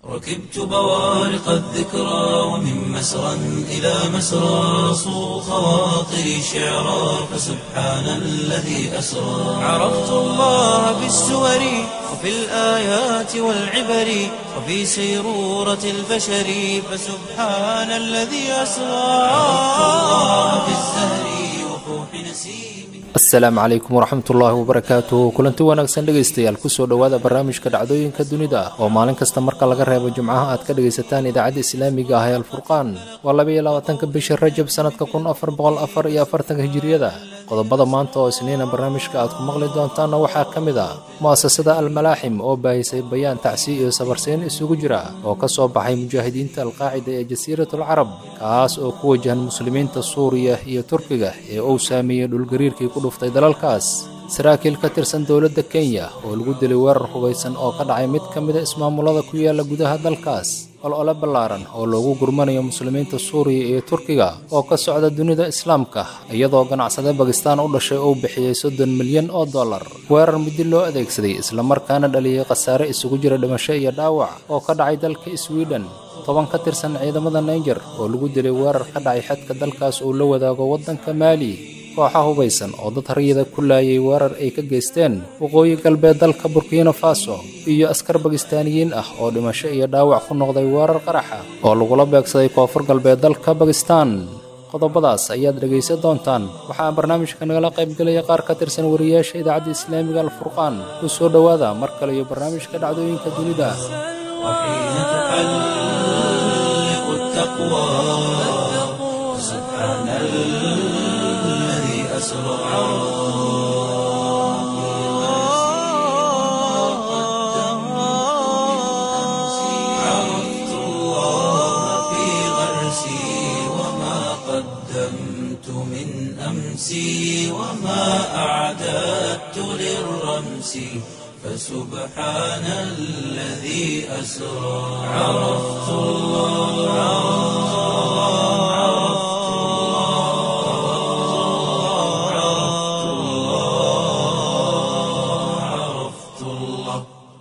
ركبت بوارق الذكرى ومن مسرى إلى مسرى صو خواطري شعرا فسبحان الذي أسرى عرفت الله بالسور وفي الآيات والعبر وفي سيرورة البشر فسبحان الذي أسرى عرفت الله بالزهر وفوح نسيمه asalaamu calaykum waraxmatullaahi wabarakaatu kulanti wanaagsan dhegaystayaal kusoo dhowaada barnaamijka dhacdooyinka dunida oo maalin kasta marka laga reebo jimcaha aad ka dhegaysataan idaacadda islaamiga ah ee alfurqaan waa labaiyo labaatanka bisha rajab sannadka kun afar boqol afar iyo afartanka hijiriyada qodobada maanta oo isniina barnaamijka aad ku maqli doontaanna waxaa ka mid a mu'asasada almalaaxim oo baahisay bayaan tacsi iyo sabarsiin isugu jira oo ka soo baxay mujaahidiinta alqaacida ee jasiiratul carab kaas oo ku wajahan muslimiinta suuriya iyo turkiga ee uu saameeyey dhulgariirkii ku dhuftay dalalkaas saraakiil ka tirsan dowladda kenya oo lagu dilay weerar hubaysan oo ka dhacay mid ka mida ismaamulada ku yaala gudaha dalkaas olole ballaaran oo loogu gurmanayo muslimiinta suuriya iyo turkiga oo ka socda dunida islaamka iyadoo ganacsade bakistaan u dhashay uu bixiyey soddon milyan oo dollar weerar muddi loo adeegsaday islamarkaana dhaliyey khasaare isugu jira dhimasho iyo dhaawac oo ka dhacay dalka swiden toban ka tirsan ciidamada naijer oo lagu dilay weerar ka dhacay xadka dalkaas uu la wadaago waddanka maali kooxa hubaysan oo dad haryada ku laayay weerar ay ka geysteen waqooyi galbeed dalka burkina faso iyo askar bakistaaniyiin ah oo dhimasho iyo dhaawac ku noqday weerar qaraxa oo lagula beegsaday koonfur galbeed dalka bakistaan qodobadaas ayaad dhegaysan doontaan waxaa barnaamijka nagala qaybgelaya qaar ka tirsan wariyaasha idaacadda islaamiga alfurqaan ku soo dhowaada mar kale iyo barnaamijka dhacdooyinka dunida وحين تحلق التقوى سبحان الذي أسرى عرفت الله في غرسي وما قدمت من أمسي وما أعددت للرمس فسبحان الذي أسرى عرفت الله عرفت الله عرفت الله عرفت الله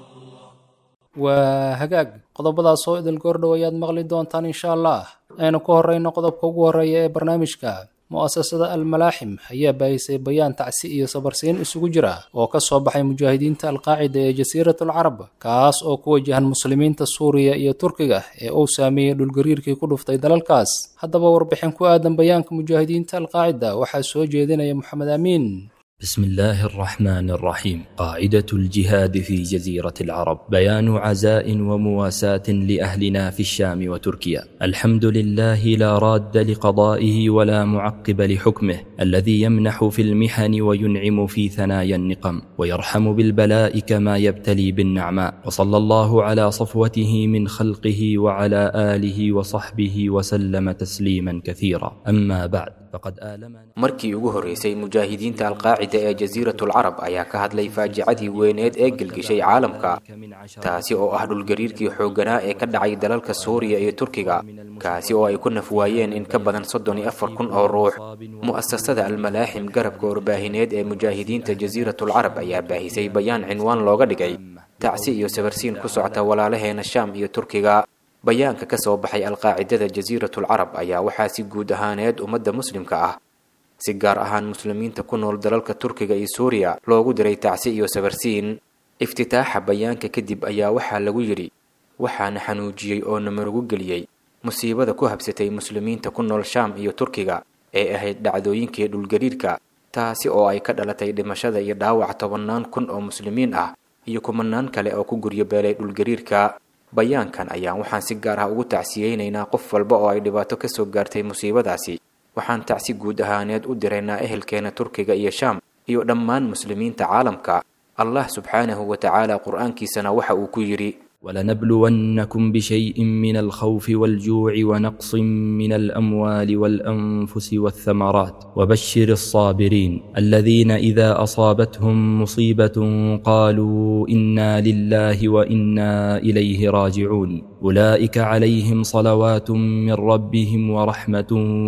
waa hagaag qodobadaas oo idil goordhow ayaad maqli doontaan insha allah aynu ku horeyno qodobka ugu horeeya ee barnaamijka mu'asasada almalaaxim ayaa baahisay bayaan tacsi iyo sabarsiin isugu jira oo ka soo baxay mujaahidiinta alqaacida ee jasiiratul carab kaas oo ku wajahan muslimiinta suuriya iyo turkiga ee uu saameeyey dhulgariirkii ku dhuftay dalalkaas haddaba warbixin ku aadan bayaanka mujaahidiinta alqaacida waxaa soo jeedinaya moxamed amiin بسم الله الرحمن الرحيم قاعدة الجهاد في جزيرة العرب بيان عزاء ومواساة لأهلنا في الشام وتركيا الحمد لله لا راد لقضائه ولا معقب لحكمه الذي يمنح في المحن وينعم في ثنايا النقم ويرحم بالبلاء كما يبتلي بالنعماء وصلى الله على صفوته من خلقه وعلى آله وصحبه وسلم تسليما كثيرا أما بعد فقد آلمنا markii ugu horreysay mujaahidiinta alqaacida ee jasiiratul carab ayaa ka hadlay faajicadii weyneed ee gelgishay caalamka taasi oo ah dhulgariirkii xoogganaa ee ka dhacay dalalka suuriya iyo turkiga kaasi oo ay ku nafwaayeen in ka badan soddon iyo afar kun oo ruux mu'asasada almalaaxim garabka warbaahineed ee mujaahidiinta jasiiratul carab ayaa baahisay bayaan cinwaan looga dhigay tacsi iyo sabarsiin ku socota walaalaheena shaam iyo turkiga bayaanka ka soo baxay alqaacidada jasiiratul carab ayaa waxaa si guud ahaaneed ummadda muslimka ah si gaar ahaan muslimiinta ku nool dalalka turkiga iyo suuriya loogu diray tacsi iyo sabarsiin iftitaaxa bayaanka kadib ayaa waxaa lagu yidhi waxaana xanuujiyey oo na marugu geliyey musiibada ku habsatay muslimiinta ku nool shaam iyo turkiga ee ahayd dhacdooyinkii dhulgariirka taasi oo ay ka dhalatay dhimashada iyo dhaawac tobannaan kun oo muslimiin ah iyo kumanaan kale oo ku guryo beelay dhulgariirka bayaankan ayaan waxaan si gaar ah ugu tacsiyeynaynaa qof walba oo ay dhibaato ka soo gaartay musiibadaasi waxaan tacsi guud ahaaneed u diraynaa ehelkeena turkiga iyo shaam iyo dhammaan muslimiinta caalamka allah subxaanahu wa tacaala qur-aankiisana waxa uu ku yidhi ولنبلونكم بشيء من الخوف والجوع ونقص من الاموال والانفس والثمرات وبشر الصابرين الذين اذا اصابتهم مصيبه قالوا انا لله وانا اليه راجعون اولئك عليهم صلوات من ربهم ورحمه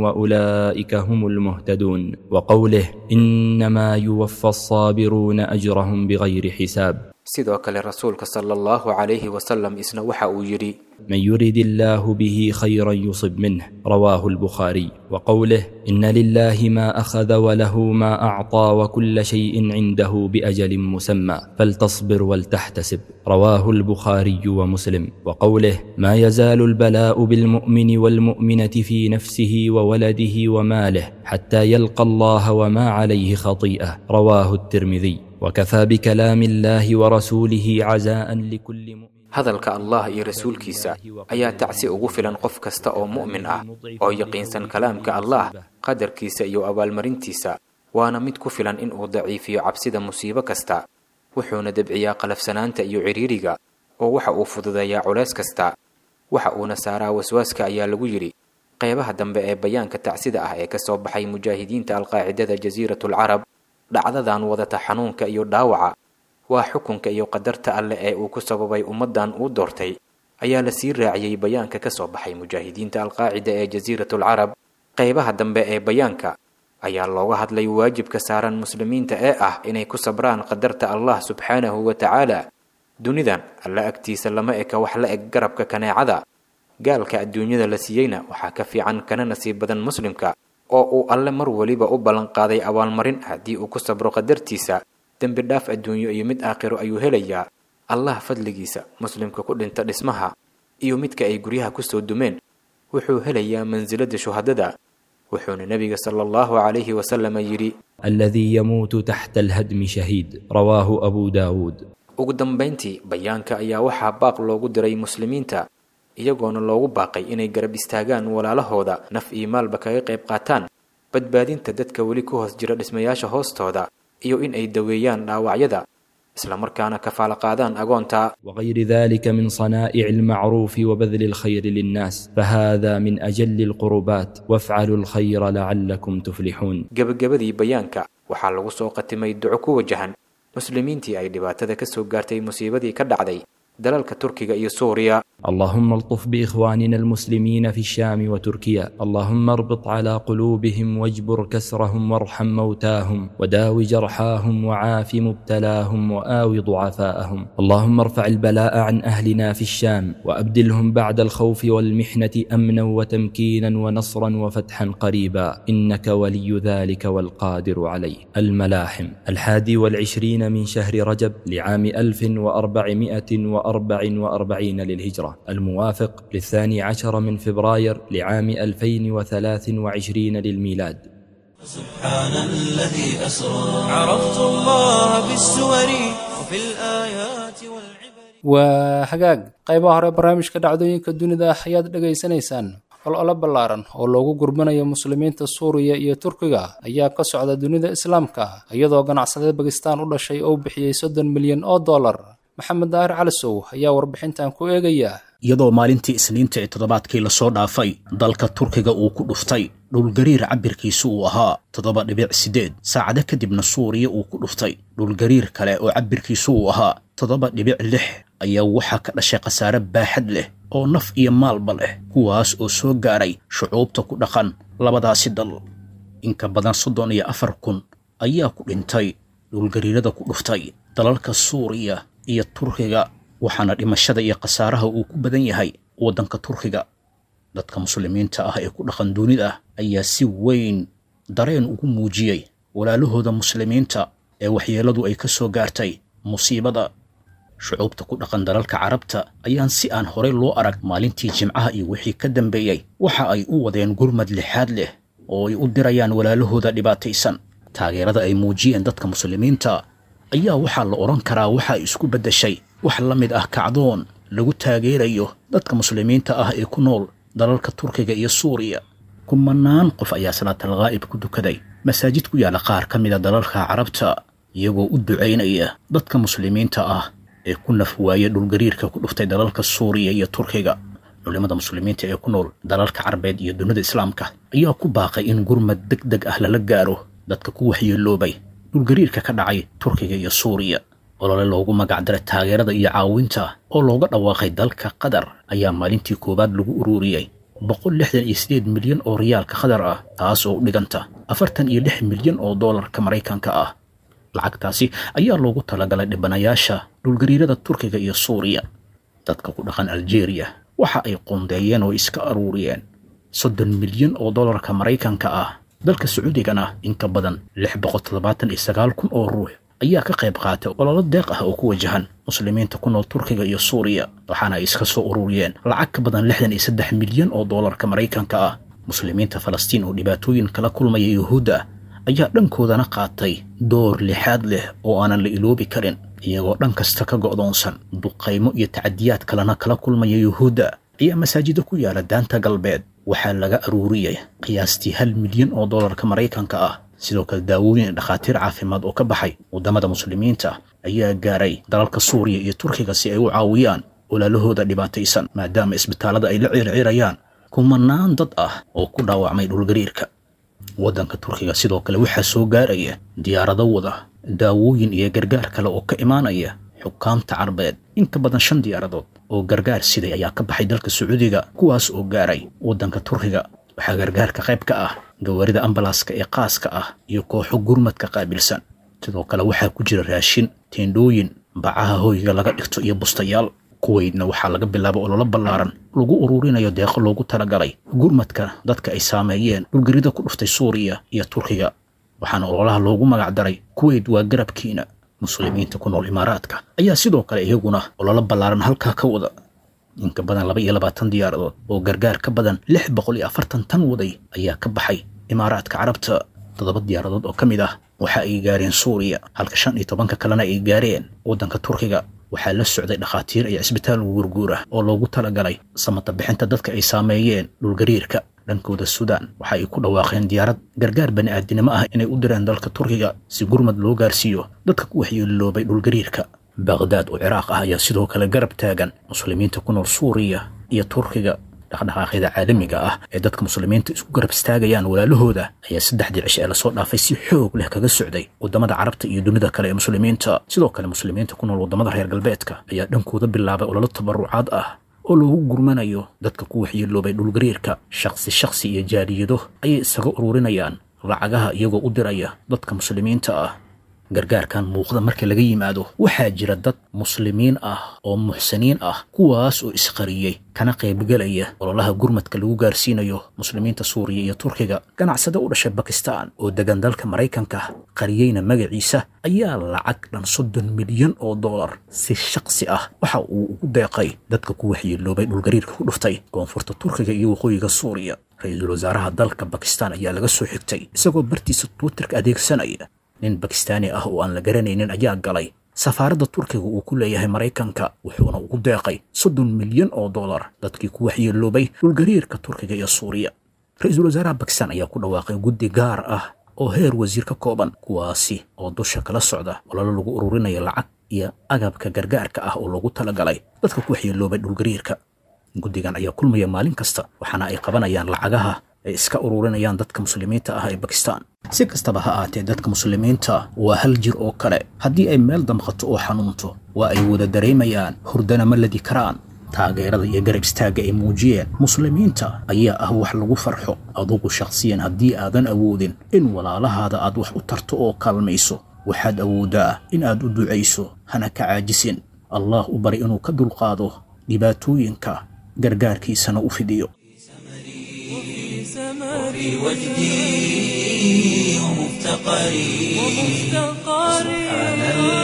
واولئك هم المهتدون وقوله انما يوفى الصابرون اجرهم بغير حساب sidoo kale rasuulka sala allahu calayhi wasalam isna waxa uu yidhi من يرد الله به خيرا يصب منه رواه البخاري وقوله إن لله ما أخذ وله ما أعطى وكل شيء عنده بأجل مسمى فلتصبر ولتحتسب رواه البخاري ومسلم وقوله ما يزال البلاء بالمؤمن والمؤمنة في نفسه وولده وماله حتى يلقى الله وما عليه خطيئة رواه الترمذي وكفى بكلام الله ورسوله عزاء لكل مؤمن hadalka allah iyo rasuulkiisa ayaa tacsi ugu filan qof kasta oo mu'min ah oo yaqiinsan kalaamka allah qadarkiisa iyo abaalmarintiisa waana mid ku filan in uu daciifiyo cabsida musiibo kasta wuxuuna debciyaa qalafsanaanta iyo cidhiiriga oo waxa uu fududeeyaa culays kasta waxa uuna saaraa waswaaska ayaa lagu yidhi qeybaha dambe ee bayaanka tacsida ah ee ka soo baxay mujaahidiinta alqaacidada jasiiratul carab dhacdadan wadata xanuunka iyo dhaawaca waa xukunka iyo qadarta alleh ee uu ku sababay ummaddan uu doortay ayaa la sii raaciyey bayaanka ka soo baxay mujaahidiinta alqaacida ee jasiiratul carab qeybaha dambe ee bayaanka ayaa looga hadlay waajibka saaran muslimiinta ee ah inay ku sabraan qadarta allah subxaanahu wa tacaala dunidan alla agtiisa lama eka wax la eg garabka kaneecada gaalka adduunyada la siiyeyna waxaa ka fiican kana nasiib badan muslimka oo uu alle mar weliba u ballanqaaday abaalmarin haddii uu ku sabro qadartiisa dembi dhaaf adduunyo iyo mid aakhiro ayuu helayaa allah fadligiisa muslimka ku dhinta dhismaha iyo midka ay guryaha kusoo dumeen wuxuu helayaa mansilada shuhadada wuxuuna nebiga sala allahu calayhi wasalama yidhi الذي يموت تحت الهدم شهيد رواه أبو داود ugu dambayntii bayaanka ayaa waxaa baaq loogu diray muslimiinta iyagoona loogu baaqay inay garab istaagaan walaalahooda naf iyo maalba kaga qayb qaataan badbaadinta dadka weli ku hoos jira dhismayaasha hoostooda iyo in ay daweeyaan dhaawacyada islamarkaana kafaalo qaadaan agoonta وغير ذلك من صنائع المعروف وبذل الخير للناس فهذا من أجل القربات وافعلوا الخير لعلكم تفلحون gebagabadii bayaanka waxaa lagu soo qatimay duco ku wajahan muslimiintii ay dhibaatada ka soo gaartay musiibadii ka dhacday dalalka turkiga iyo suuriya اللهم الطف بإخواننا المسلمين في الشام وتركيا اللهم اربط على قلوبهم واجبر كسرهم وارحم موتاهم وداو جرحاهم وعاف مبتلاهم وآو ضعفاءهم اللهم ارفع البلاء عن أهلنا في الشام وأبدلهم بعد الخوف والمحنة أمنا وتمكينا ونصرا وفتحا قريبا إنك ولي ذلك والقادر عليه الملاحم الحادي والعشرين من شهر رجب لعام ألف وأربعمائة وأربع وأربعين للهجرة الموافق للثاني عشر من فبراير لعام 2023 للميلاد سبحان الذي أسرى عرفت الله بالسور وفي الآيات والعبر waa hagaag qaybaha hore barnaamijka dhacdooyinka dunida ayaad dhegaysanaysaan olole ballaaran oo loogu gurmanayo muslimiinta suuriya iyo turkiga ayaa ka socda dunida islaamka iyadoo ganacsade bakistaan u dhashay oo bixiyey soddon milyan oo dollar maxamed daahir calisow ayaa warbixintan ku eegaya iyadoo maalintii isniinta ee toddobaadkii lasoo dhaafay dalka turkiga uu ku dhuftay dhulgariir cabirkiisu uu ahaa toddoba dhibic siddeed saacado kadibna suuriya uu ku dhuftay dhulgariir kale oo cabirkiisu uu ahaa toddoba dhibic lix ayaa waxaa ka dhashay khasaare baaxad leh oo naf iyo maalba leh kuwaas oo soo gaaray shucuubta ku dhaqan labadaasi dal inka badan soddon iyo afar kun ayaa ku dhintay dhulgariirada ku dhuftay dalalka suuriya iyo turkiga waxaana dhimashada iyo khasaaraha uu ku badan yahay waddanka turkiga dadka muslimiinta ah ee ku dhaqan dunida ayaa si weyn dareen ugu muujiyey walaalahooda muslimiinta ee waxyeelladu ay ka soo gaartay musiibada shucuubta ku dhaqan dalalka carabta ayaan si aan horey loo arag maalintii jimcaha iyo wixii ka dambeeyey waxa ay u wadeen gurmad lixaad leh oo ay u dirayaan walaalahooda dhibaataysan taageerada ay muujiyeen dadka muslimiinta ayaa waxaa la odhan karaa waxa ay isku beddeshay wax la mid ah kacdoon lagu taageerayo dadka muslimiinta ah ee ku nool dalalka turkiga iyo suuriya kumanaan qof ayaa salaatal ghaa'ib ku dukaday masaajid ku yaalla qaar ka mida dalalka carabta iyagoo u ducaynaya dadka muslimiinta ah ee ku naf waaya dhulgariirka ku dhuftay dalalka suuriya iyo turkiga culimmada muslimiinta ee ku nool dalalka carabeed iyo dunida islaamka ayaa ku baaqay in gurmad deg deg ah lala gaaro dadka ku waxyeeloobay dhulgariirka ka dhacay turkiga iyo suuriya olole loogu magacdaray taageerada iyo caawinta oo looga dhawaaqay dalka qatar ayaa maalintii koowaad lagu ururiyey boqol lixdan iyo sideed milyan oo riyaalka qatar ah taas oo u dhiganta afartan iyo lix milyan oo doolarka maraykanka ah lacagtaasi ayaa loogu talagalay dhibanayaasha dhulgariirada turkiga iyo suuriya dadka ku dhaqan aljeeriya waxa ay qoondeeyeen oo iska aruuriyeen soddon milyan oo dollarka maraykanka ah dalka sacuudigana in ka badan lix boqol toddobaatan iyo sagaal kun oo ruux ayaa ka qayb qaatay ololo deeq ah oo ku wajahan muslimiinta ku nool turkiga iyo suuriya waxaana ay iska soo ururiyeen lacag ka badan lixdan iyo saddex milyan oo dollarka maraykanka ah muslimiinta falastiin oo dhibaatooyin kala kulmaya yuhuudda ayaa dhankoodana qaatay door lixaad leh oo aanan la iloobi karin iyagoo dhan kasta ka go'doonsan duqaymo iyo tacadiyaad kalena kala kulmaya yuhuudda ayaa masaajida ku yaala daanta galbeed waxaa laga aruuriyey qiyaastii hal milyan oo dollarka maraykanka ah sidoo kale daawooyin dhakhaatiir caafimaad oo ka baxay waddamada muslimiinta ayaa gaaray dalalka suuriya iyo turkiga si ay u caawiyaan walaalahooda dhibaataysan maadaama isbitaallada ay la circirayaan kumanaan dad ah oo ku dhaawacmay dhulgariirka waddanka turkiga sidoo kale waxaa soo gaaraya diyaarado wada daawooyin iyo gargaar kale oo ka imaanaya xukaamta carbeed in ka badan shan diyaaradood oo gargaar siday ayaa ka baxay dalka sacuudiga kuwaas oo gaaray waddanka turkiga waxaa gargaarka qayb ka ah gawaarida ambalaaska ee qaaska ah iyo kooxo gurmadka qaabilsan sidoo kale waxaa ku jira raashin teendhooyin bacaha hoyga laga dhigto iyo bustayaal kuweydna waxaa laga bilaaba ololo ballaaran lagu ururinayo deeqo loogu talagalay gurmadka dadka ay saameeyeen dhulgarida ku dhuftay suuriya iyo turkiga waxaana ololaha loogu magac daray kuweyd waa garabkiina muslimiinta ku nool imaaraadka ayaa sidoo kale iyaguna ololo ballaaran halkaa ka wada inka badan laba iyo labaatan diyaaradood oo gargaar ka badan lix boqol iyo afartan tan waday ayaa ka baxay imaaraadka carabta toddoba diyaaradood oo ka mid ah waxa ay gaareen suuriya halka shan iyo tobanka kalena ay gaareen waddanka turkiga waxaa la socday dhakhaatiir iyo cisbitaal guurguura oo loogu talagalay samata bixinta dadka ay saameeyeen dhulgariirka dhankooda suudaan waxa ay ku dhawaaqeen diyaarad gargaar bani'aadinimo ah inay u direen dalka turkiga si gurmad loo gaarsiiyo dadka ku waxyeeloobay dhulgariirka baqhdaad oo ciraaq ah ayaa sidoo kale garab taagan muslimiinta ku nool suuriya iyo turkiga dhaqdhaqaaqyada caalamiga ah ee dadka muslimiinta isku garab istaagayaan walaalahooda ayaa saddexdii cishe ee lasoo dhaafay si xoog leh kaga socday waddamada carabta iyo dunida kale ee muslimiinta sidoo kale muslimiinta ku nool waddamada reer galbeedka ayaa dhankooda bilaabay ololo tabarucaad ah oo loogu gurmanayo dadka ku waxyeeloobay dhulgariirka shakhsi shakhsi iyo jaaliyado ayay isaga ururinayaan lacagaha iyagoo u diraya dadka muslimiinta ah gargaarkan muuqda marka laga yimaado waxaa jira dad muslimiin ah oo muxsiniin ah kuwaas oo isqariyey kana qaybgelaya ololaha gurmadka lagu gaarsiinayo muslimiinta suuriya iyo turkiga ganacsade u dhashay bakistan oo degan dalka maraykanka qariyeyna magaciisa ayaa lacag dhan soddon milyan oo dollar si shaksi ah waxa uu ugu deeqay dadka ku waxyeeloobay dhulgariirka ku dhuftay koonfurta turkiga iyo waqooyiga suuriya ra-iisul wasaaraha dalka bakistan ayaa laga soo xigtay isagoo bartiisa twitterka adeegsanaya nin bakistaani ah oo aan la garanaynin ayaa galay safaaradda turkiga uu ku leeyahay maraykanka wuxuuna ugu deeqay soddon milyan oo dollar dadkii ku waxyeeloobay dhulgariirka turkiga iyo suuriya ra-iisul wasaaraha bakistan ayaa ku dhawaaqay guddi gaar ah oo heer wasiir ka kooban kuwaasi oo dusha kala socda ololo lagu ururinayo lacag iyo agabka gargaarka ah oo loogu talagalay dadka ku waxyeeloobay dhulgariirka guddigan ayaa kulmaya maalin kasta waxaana ay qabanayaan lacagaha ay iska ururinayaan dadka muslimiinta ah ee bakistan si kastaba ha aatee dadka muslimiinta waa hal jir oo kale haddii ay meel damqato oo xanuunto waa ay wada dareemayaan hurdana ma ladi karaan taageerada iyo garab istaagga ay muujiyeen muslimiinta ayaa ah wax lagu farxo adugu shakhsiyan haddii aadan awoodin in walaalahaada aad wax u tarto oo kaalmayso waxaad awooddaa in aad u ducayso hana ka caajisin allah u bari inuu ka dulqaado dhibaatooyinka gargaarkiisana u fidiyo وفي وجدي ومفتقري سبحان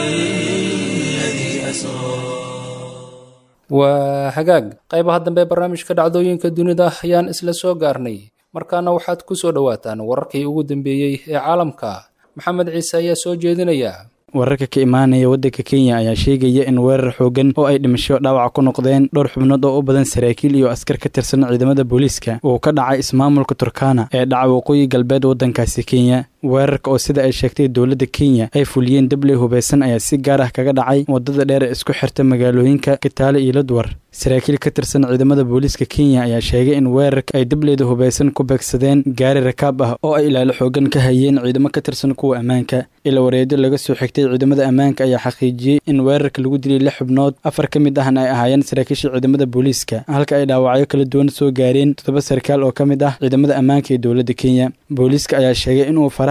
الذي أسرى waa hagaag qaybaha dambe ee barnaamijka dhacdooyinka dunida ayaan isla soo gaarnay markaana waxaad ku soo dhowaataan wararkii ugu dambeeyey ee caalamka maxamed ciise ayaa soo jeedinaya wararka ka imaanaya waddanka kenya ayaa sheegaya in weerar xoogan oo ay dhimasho dhaawac ku noqdeen dhowr xubnood oo u badan saraakiil iyo askar ka tirsan ciidamada booliiska uu ka dhacay ismaamulka turkana ee dhaca waqooyi galbeed waddankaasi kenya weerarka oo sida ay sheegtay dowladda kenya ay fuliyeen dabley hubeysan ayaa si gaar ah kaga dhacay waddada dheer ee isku xirta magaalooyinka kitaale iyo ladwar saraakiil ka tirsan ciidamada booliiska kenya ayaa sheegay in weerarka ay dableyda hubeysan ku beegsadeen gaari rakaab ah oo ay ilaalo xoogan ka hayeen ciidamo ka tirsan kuwa ammaanka ila wareedyo laga soo xigtay ciidamada ammaanka ayaa xaqiijiyey in weerarka lagu dilay lix xubnood afar ka mid ahna ay ahaayeen saraakiisha ciidamada booliiska halka ay dhaawacyo kala duwan soo gaareen toddoba sarkaal oo ka mid ah ciidamada ammaanka ee dowladda kenya booliiska ayaa sheegay inuu faraha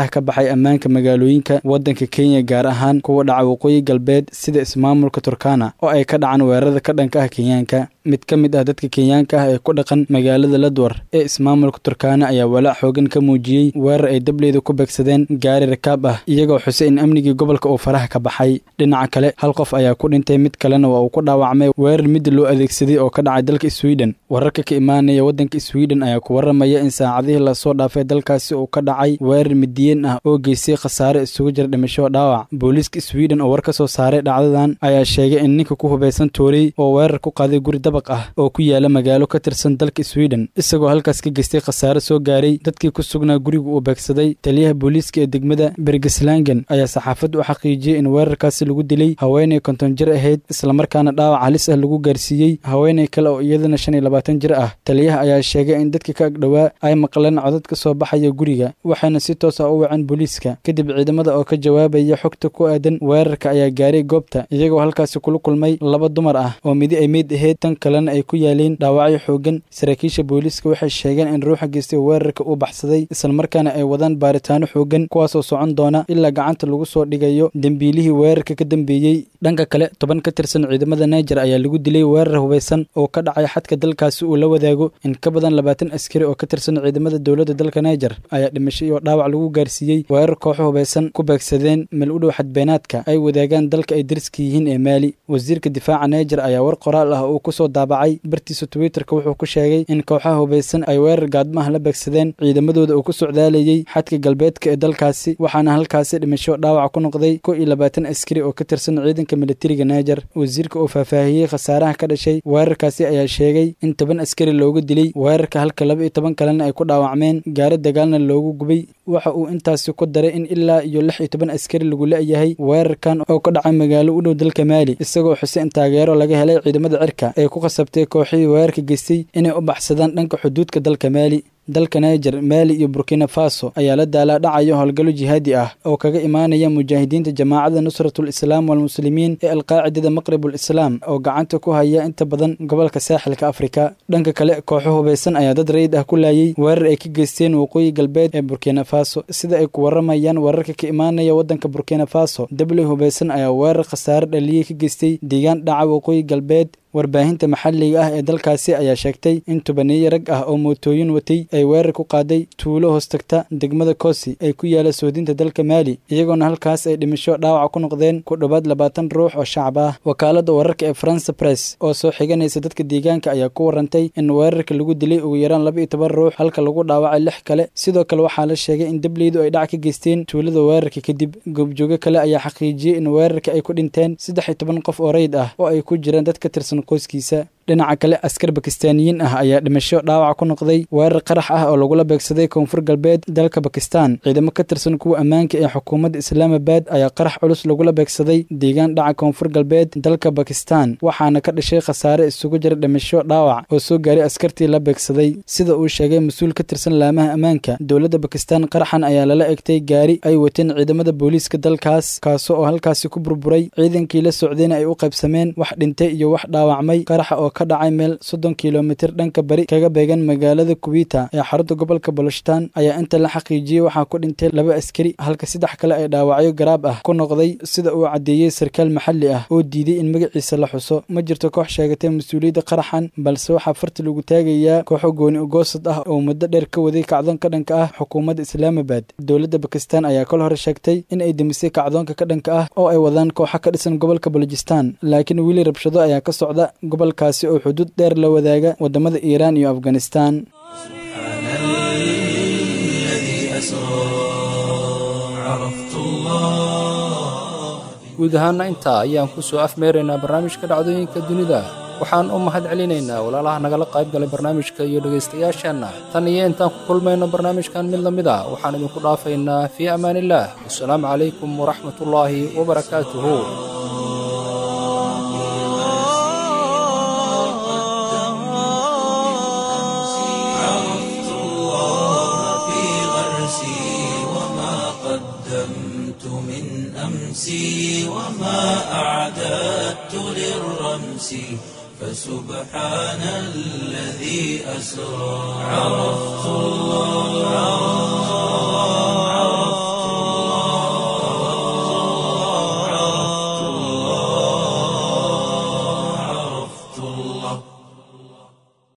faraha ka baxay ammaanka magaalooyinka waddanka kenya gaar ahaan kuwa dhaca waqooyi galbeed sida ismaamulka turkana oo ay ka dhacaan weerarada ka dhanka ah kenyaanka mid ka mid ah dadka kenyaanka ah ee ku dhaqan magaalada ladwar ee ismaamulka turkana ayaa walaac xoogan ka muujiyey weerar ay dableyda ku beegsadeen gaari rakaab ah iyagoo xusay in amnigii gobolka uu faraha ka baxay dhinaca kale hal qof ayaa ku dhintay mid kalena waa uu ku dhaawacmay weerar mid loo adeegsaday oo ka dhacay dalka sweden wararka ka imaanaya waddanka sweden ayaa ku warramaya in saacadihii lasoo dhaafay dalkaasi uu ka dhacay weerar midiyeen ah oo geystay khasaare isugu jira dhimasho dhaawac booliiska sweden oo war ka soo saaray dhacdadan ayaa sheegay in ninka ku hubaysan toorey oo weerar ku qaaday guri dabaq ah oo ku yaala magaalo ka tirsan dalka sweden isagoo halkaas ka geystay khasaare soo gaaray dadkii ku sugnaa guriga uu beegsaday taliyaha booliiska ee degmada bergeslangen ayaa saxaafadda u xaqiijiyey in weerarkaasi lagu dilay haweenay konton jir ahayd islamarkaana dhaawac halis ah lagu gaarsiiyey haweenay kale oo iyadana shan iyo labaatan jir ah taliyaha ayaa sheegay in dadka ka agdhowaa ay maqleen codad ka soo baxaya guriga waxayna si toos ah u waceen booliiska kadib ciidamada oo ka jawaabaya xogta ku aadan weerarka ayaa gaaray goobta iyagoo halkaasi kula kulmay laba dumar ah oo midi ay meyd ahayd tan kalena ay ku yaaleen dhaawacyo xoogan saraakiisha booliiska waxay sheegeen in ruuxa geystay weerarka uu baxsaday islamarkaana ay wadaan baaritaano xoogan kuwaasoo socon doona ilaa gacanta lagu soo dhigayo dembiilihii weerarka ka dambeeyey dhanka kale toban ka tirsan ciidamada naijer ayaa lagu dilay weerar hubaysan oo ka dhacay xadka dalkaasi uu la wadaago in ka badan labaatan askari oo ka tirsan ciidamada dowladda dalka naijer ayaa dhimashay oo dhaawac lagu gaarsiiyey weerar kooxo hubaysan ku beegsadeen meel u dhow xadbeenaadka ay wadaagaan dalka ay dariska yihiin ee maali wasiirka difaaca naijer ayaa war qoraal ah uu ku soo daabacay bartiisa twitterka wuxuu ku sheegay in kooxaha hubaysan ay weerar gaadmaha la beegsadeen ciidamadooda uu ku socdaalayey xadka galbeedka ee dalkaasi waxaana halkaasi dhimasho dhaawac ku noqday ko iyo labaatan askari oo ka tirsan ciidanka militariga naijer wasiirka oo faahfaahiyey khasaaraha ka dhashay weerarkaasi ayaa sheegay in toban askari loogu dilay weerarka halka laba iyo toban kalena ay ku dhaawacmeen gaari dagaalna loogu gubay waxa uu intaasi ku daray in ilaa iyo lix iyo toban askari lagu la-yahay weerarkan oo ka dhacay magaalo u dhow dalka maali isagoo xuseen taageero laga helay ciidamada cirka ee ku khasabtay kooxihii weerarka geystay inay u baxsadaan dhanka xuduudka dalka maali dalka naijer maali iyo burkina faso ayaa la daalaa dhacaya howlgallo jihaadi ah oo kaga imaanaya mujaahidiinta jamaacada nusratul islaam walmuslimiin ee alqaacidada maqribul islaam oo gacanta ku haya inta badan gobolka saaxilka afrika dhanka kale kooxo hubaysan ayaa dad rayid ah ku laayay weerar ay ka geysteen waqooyi galbeed ee burkina faso sida ay ku waramayaan wararka ka imaanaya waddanka burkina faso dabley hubaysan ayaa weerar khasaare dhaliyey ka geystay deegaan dhaca waqooyi galbeed warbaahinta maxalliga ah ee dalkaasi ayaa sheegtay in tobaniyo rag ah oo mootooyin watay ay weerar ku qaaday tuulo hoostagta degmada kosi ay ku yaala soodinta dalka maali iyagoona halkaas ay dhimasho dhaawac ku noqdeen ku dhowaad labaatan ruux oo shacab ah wakaaladda wararka ee france press oo soo xiganaysa dadka deegaanka ayaa ku warantay in weerarka lagu dilay ugu yaraan laba iyo toban ruux halka lagu dhaawacay lix kale sidoo kale waxaa la sheegay in dableydu ay dhac ka geysteen tuulada weerarka kadib goobjoogo kale ayaa xaqiijiyey in weerarka ay ku dhinteen saddex iyo toban qof oo rayid ah oo ay ku jiraan dad ka tirsan qoyskiisa dhinaca kale askar bakistaaniyiin ah ayaa dhimasho dhaawac ku noqday weerar qarax ah oo lagula beegsaday koonfur galbeed dalka bakistan ciidamo ka tirsan kuwa ammaanka ee xukuumadda islaamabad ayaa qarax culus lagula beegsaday deegaan dhaca koonfur galbeed dalka bakistan waxaana ka dhashay khasaare isugu jira dhimasho dhaawac oo soo gaaray askartii la beegsaday sida uu sheegay mas-uul ka tirsan laamaha ammaanka dowladda bakistan qaraxan ayaa lala egtay gaari ay wateen ciidamada booliiska dalkaas kaaso oo halkaasi ku burburay ciidankii la socdayna ay u qaybsameen wax dhintay iyo wax dhaawacmay qaraxa oo ka dhacay meel soddon kilomitir dhanka bari kaga beegan magaalada kuwita ee xarunta gobolka bolostan ayaa inta la xaqiijiyey waxaa ku dhintay laba askari halka saddex kale ay dhaawacyo garaab ah ku noqday sida uu caddeeyey sarkaal maxalli ah oo diiday in magaciisa la xuso ma jirto koox sheegatay mas-uuliyadda qaraxan balse waxaa farti lagu taagayaa kooxo gooni ugoosad ah oo muddo dheer ka waday kacdoon ka dhanka ah xukuumadda islaamabad dowladda bakistan ayaa kol hore sheegtay in ay demisay kacdoonka ka dhanka ah oo ay wadaan kooxa ka dhisan gobolka bolojistan laakiin weli rabshado ayaa ka socda gobolkaasi oo xuduud dheer la wadaaga wadamada iiraan iyo afghanistan guud ahaana intaa ayaan ku soo afmeeraynaa barnaamijka dhacdooyinka dunida waxaan u mahad celinaynaa walaalaha nagala qayb galay barnaamijka iyo dhegaystayaasheenna tan iyo intaan ku kulmayno barnaamijkan mid la mid a waxaan idinku dhaafaynaa fii amaaniillaah wasalaamu calaykum waraxmatullaahi wabarakaatuhu عرفت الله في غرسي وما قدمت من أمسي وما أعددت للرمس فسبحان الذي أسرى عرفت الله